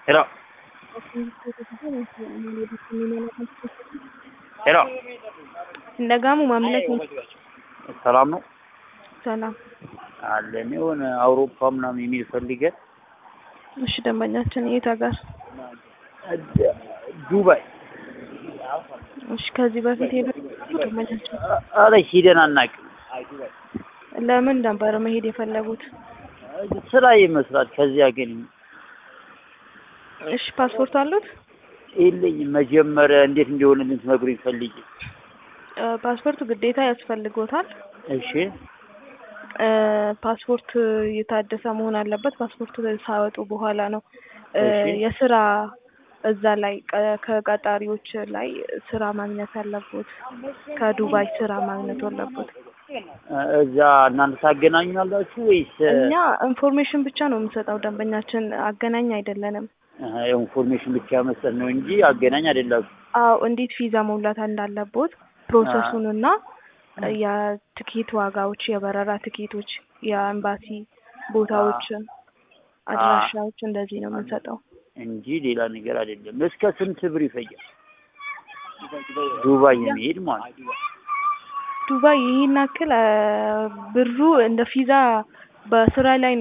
ሄሎ ሄሎ እንደጋሙ ማምለክ ነው። ሰላም ነው ሰላም። አለን የሆነ አውሮፓ ምናምን የሚል ፈልገን እሺ ደንበኛችን የት ሀገር? ዱባይ እሺ ከዚህ በፊት ሄደ ደንበኛችን አረ ሂደን አናውቅም። ለምን ነበር መሄድ የፈለጉት? ስራ ይመስላል ከዚያ ግን እሺ ፓስፖርት አሉት? የለኝም። መጀመሪያ እንዴት እንደሆነ ልትነግሩኝ ፈልጌ። እ ፓስፖርት ግዴታ ያስፈልጎታል። እሺ እ ፓስፖርት የታደሰ መሆን አለበት። ፓስፖርት ሳወጡ በኋላ ነው እ እሺ። የስራ እዛ ላይ ቀ- ከቀጣሪዎች ላይ ስራ ማግኘት አለቦት። ከዱባይ ስራ ማግኘት አለቦት። እዛ እናንተ ታገናኛላችሁ ወይስ እኛ ኢንፎርሜሽን ብቻ ነው የምንሰጠው። ደንበኛችን አገናኝ አይደለንም። እ ኢንፎርሜሽን ብቻ መስጠት ነው እንጂ አገናኝ አይደላችሁ? አዎ እንዴት ቪዛ መሙላት እንዳለቦት ፕሮሰሱንና የትኬት ዋጋዎች፣ የበረራ ትኬቶች፣ የኤምባሲ ቦታዎችን፣ አድራሻዎች እንደዚህ ነው የምንሰጠው። እንጂ ሌላ ነገር አይደለም። እስከ ስንት ብር ይፈጃል ዱባይ የሚሄድ ማለት ነው? ዱባይ ይህን ያክል እ ብሩ እንደ ቪዛ በስራ ላይ ነው